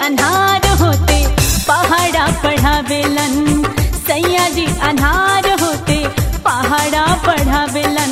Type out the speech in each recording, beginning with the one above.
अनहार होते पहाड़ा पढ़ावेलन सैया जी अनहार होते पहाड़ा पढ़ावेलन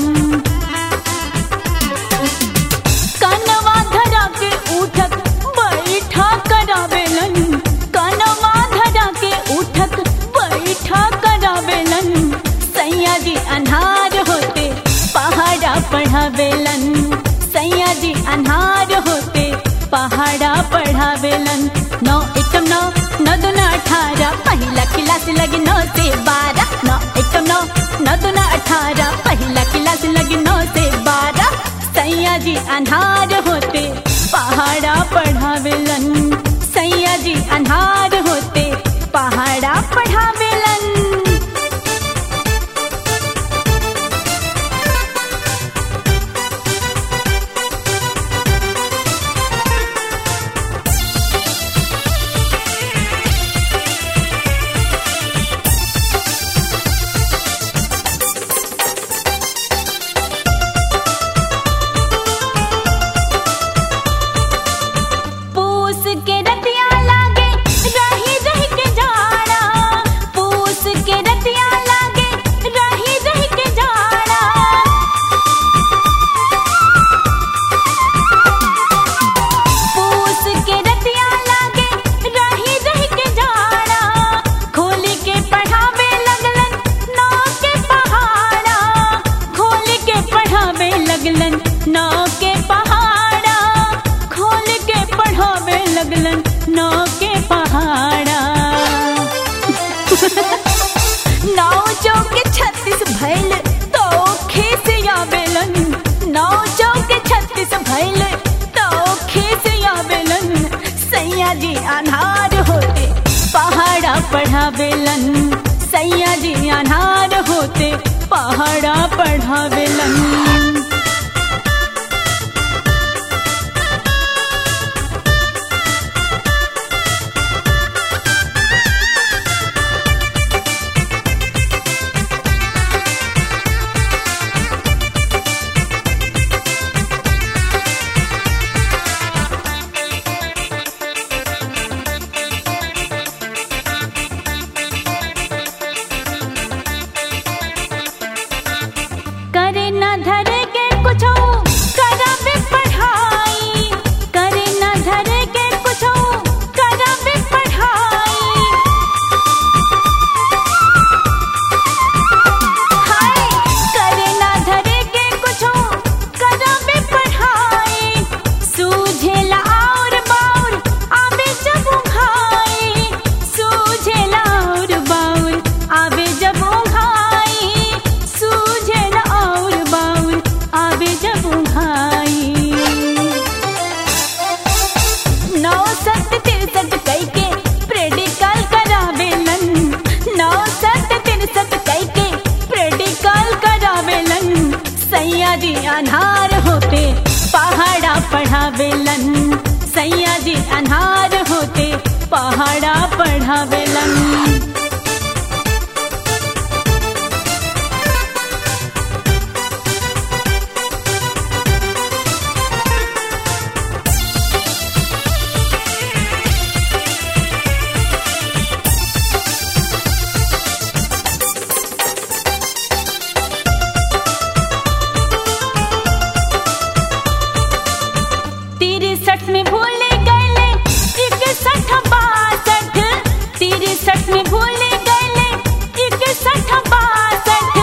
कनवा धरा के उठक बैठा करावेलन कनवा धरा के उठक बैठा करावेलन सैया जी अनहार होते पहाड़ा पढ़ावेलन सैया जी अनहार होते पहाड़ा पढ़ावेलन नौ एकम नौ नौ दूना अठारह पहिला क्लास लगी नौ से बारह नौ एकम नौ नौ दूना अठारह पहिला क्लास लगी नौ से बारह सैया जी अनहार होते पहाड़ा पढ़ावेलन सैया जी अनहार होते पहाड़ा पढ़ावेलन पूस के रतिया लागे रही रही के जाड़ा पूस के रतिया लागे रही रही के जाड़ा पूस के रतिया लागे रही रही के जाड़ा खोली के पढ़ावे लगलन नौ के पहाड़ा खोल के पढ़ावे लगलन नौ के पहाड़ा खोल के पढ़ावे लगलन नौ के पहाड़ा नौ चौके छत्तीस भैल तो खेस आवेलन नौ चौके छत्तीस भैल तो खेस आवेलन सैया जी अनहार होते पहाड़ा पढ़ावेलन सैया जी अनहार होते पहाड़ा पढ़ावेलन करे न धरे के कुछो करावे पढ़ाई करे न धरे के कुछो करावे पढ़ाई हाय करे न धरे के कुछो करावे पढ़ाई सूझेला और बाउर आवे जब उघाई सूझेला और बाउर आवे जब उघाई सूझेला और बाउर आवे जब उघाई नौ सत तिरसठ कई के प्रेडिकल करावेलन नौ सत तिरसठ कई के प्रेडिकल करावेलन सैया जी अनहार होते पहाड़ा पढ़ावेलन सैया जी अनहार होते पहाड़ा पढ़ावेलन तिरसठ में भूल गए इकसठ बासठ तिरसठ में भूल गए इकसठ बासठ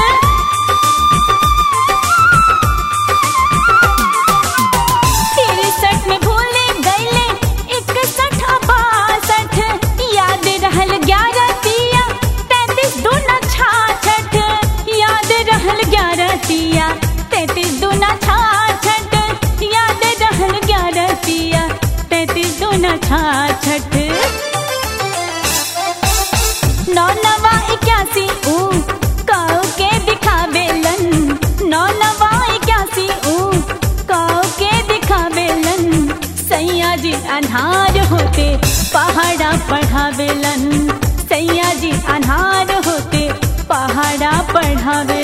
तिरसठ में भूल गए इकसठ बासठ याद रहल ग्यारह तिया तैतीस दूना छाछठ याद रहल ग्यारह तिया तैतीस दूना छाछठ याद रहल ग्यारह तिया तैतीस दूना छाछठ नौ नवा इक्यासी ऊ काऊ के दिखावेलन नौ नवा इक्यासी ऊ काऊ के दिखावेलन सैया जी अनहार होते पहाड़ा पढ़ावेलन सैया जी अनहार होते पहाड़ा पढ़ावे